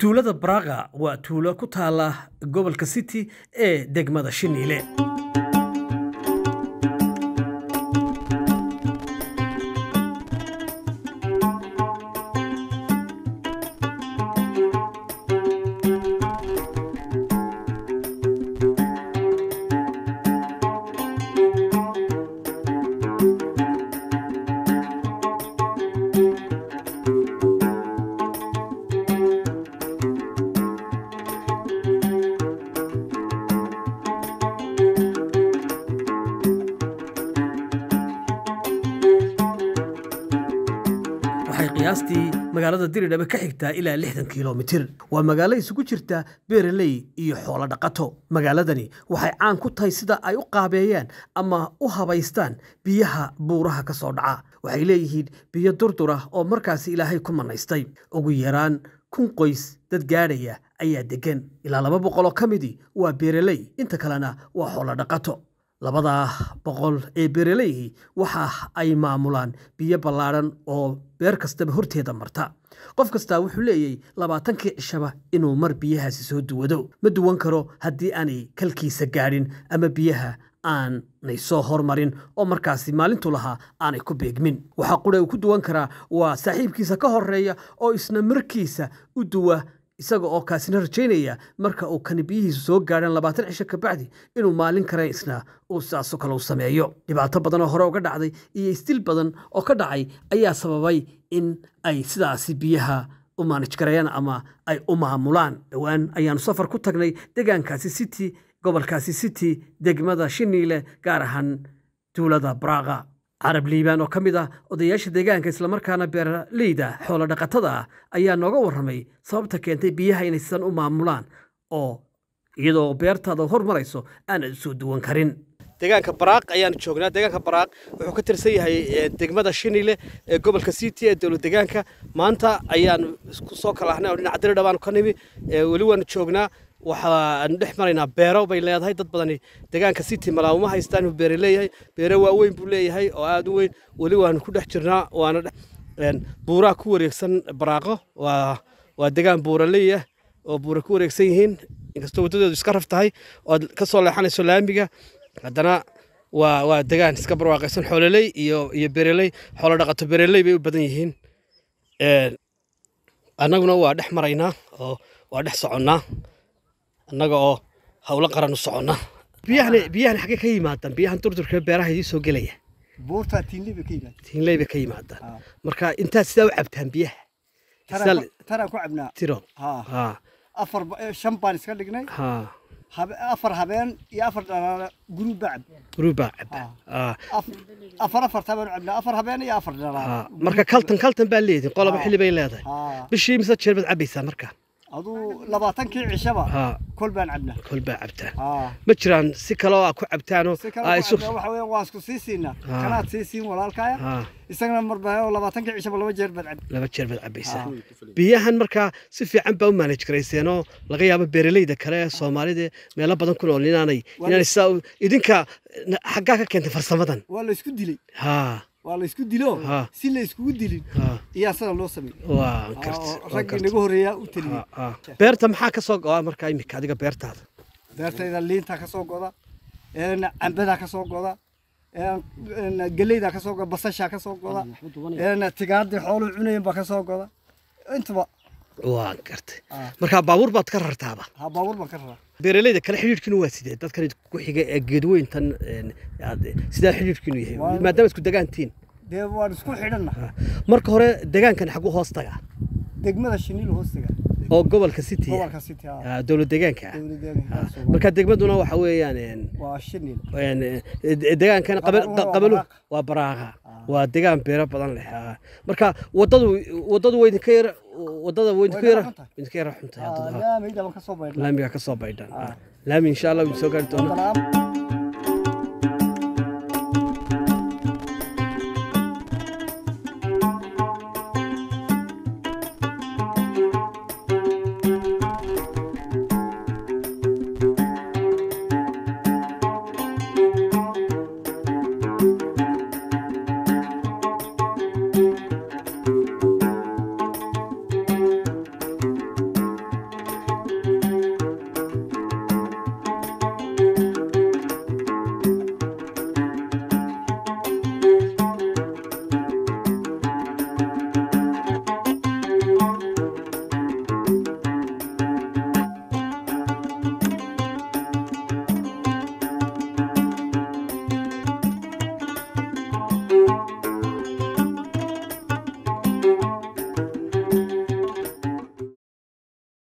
tuulada baraqa waa tuulo ku taala gobolka city ee degmada shiniile waxay qiyaastii magaalada diridhabe ka xigtaa ilaa lixdan kilomitir waa magaalo isugu jirta beeraley iyo xoolo dhaqato magaaladani waxay caan ku tahay sida ay u qaabeeyaan ama u habaystaan biyaha buuraha ka soo dhaca waxay leeyihiin biyo durdur ah oo markaasi ilaahay ku manaystay ugu yaraan kun qoys dad gaadhaya ayaa deggan ilaa laba boqol oo ka midii waa beeraley inta kalena waa xoolo dhaqato labada boqol ee beeraleyhi waxa ay maamulaan biyo ballaadhan oo beer kastaba horteeda marta qof kastaa wuxuu leeyahy labaatankii cishaba inuu mar biyahaasi soo duwado ma duwan karo haddii aanay kalkiisa gaadhin ama biyaha aanay soo hormarin oo markaasi maalintu lahaa aanay ku beegmin waxaa qura uu ku duwan karaa waa saaxiibkiisa ka horeeya oo isna markiisa u duwa isaga oo kaasina rajaynaya marka uu kani biyihiisu soo gaadhaan labaatan cisho kabacdi inuu maalin kale isna uu sidaasoo kale u sameeyo dhibaato badan oo hore uga dhacday iyo isdil badan oo ka dhacay ayaa sababay in ay sidaasi biyaha u maanij gareeyaan ama ay u maamulaan dhowaan ayaanu safar ku tagnay deegaankaasi city gobolkaasi city degmada shiniile gaar ahaan tuulada braaqa carab liibaan oo ka mid ah odayaasha deegaanka islamarkaana beeraleyda xoolo dhaqatada ah ayaa nooga warramay sababta keentay biyaha inay sidan u maamulaan oo iyadoo beertaada hormarayso aanad usoo duwan karin deegaanka baraaq ayaanu joognaa deegaanka baraaq wuxuu ka tirsan yahay degmada shinile ee gobolka city ee dowlad deegaanka maanta ayaanu ku soo kala ahnay oo dhinaca diridha baanu ka nimi weli waanu joognaa waxaanu dhex maraynaa beero bay leedahay dad badani deegaanka city malaamuma haystaan uu beere leeyahay beere waaweyn buu leeyahay oo aada u weyn weli waanu ku dhex jirnaa waana buuraha ku wareegsan baraaqo waa waa deegaan buuraley ah oo buura ku wareegsan yihiin inkastoo waddadeedu iska raf tahay ood ka soo leexanayso laamiga haddana waa waa degaan iska barwaaqaysan xoololey iyo iyo bereley xoolo dhaqato bereley bay u badan yihiin annaguna waa dhex maraynaa oo waa dhex soconnaa annaga oo howlo qaran u soconnaa biyahan biyahan xaggee ka yimaadaan biyahan durdurka beeraha idii soo gelaya buurta tiinley bay ka yimaada tiinley bay ka yimaadaan marka intaad sidaa u cabtaan biyaha taraan ku cabnaa tiro ha ha afar shan baan iska dhignay ha habe- afar habeen iyo afar dhalaale guruub baa cab guruubaa caba ha afar afartaa baan cabnaa afar habeen iyo afar ha dhalaale marka kaltan kaltan baa leedihin qoloba Ha. xilli bay leedahay ha bishii mise jeer baad cabaysaa marka aduu labaatankii cishaba ha kol baan cabnaa kol baa cabtaan ha ma jiraan si kale oo aad ku cabtaanoo si aa kale isu ku cabnaa waxa weeye waan isku sii siinaa Ha. kanaad sii siin walaalkaya ha isagana marba oo labaatankii cishaba laba jeer baad cabbi laba jeer baad cabaysaa biyahan markaa si fiican baa u manage garayseenoo laga yaabo beeraleyda kale ee soomaalida meelo badan ku nool inaanay inaanay sidaa u- idinka na- xaggaa ka keentay farsamadan waa la isku dilay ha waa la isku dilo Ha. si la iskugu dilin ha iyaa sidan loo sameeyey waa oo karti waa raggii karti. naga horreeyaa u taliyey Ha, ha. beerta maxaa ka soo go-a markaa imika adiga beertaada beertayda liinta ka soo goda een cambadaa ka soo goda een een geleyda ka soo goda basasha ka soo goda een tigaadii xooluhu cunayeen baa ka soo goda intuba waa gartay Ah. markaa baabuur baad ka rartaaba ha baabuur baan ka raraa beeraleyda kale xidhiidhkiinu waa sidee dadkan ku xiga ee geedweyntan een, aad- sidaa xidhiidhkiinu yahay Waa- maadaama isku degaantiin dee waan isku xidhanna marka hore degaankan xagu hoos taga degmada shiniil hoostiga oo gobolka city ah. gobolka city ha Ah, dowlad deegaanka ah. dowladeena Ah, marka degmaduna waxa weeyaan een, waa shiniil een, eh, deegaankan qabal- Qabaluhu waa qabalu baraaqa. waa baraaqa waa deegaan beero badan leh ah. marka wadadu wadadu way idinka yar wadada way idinka Way yar ka xun tahay. idinka yar xun tahay haddana. laameyda baan ka soo baydhnaa laamiga ka soo baydhan laami insha allah wuu soo gaari doonaa Haddana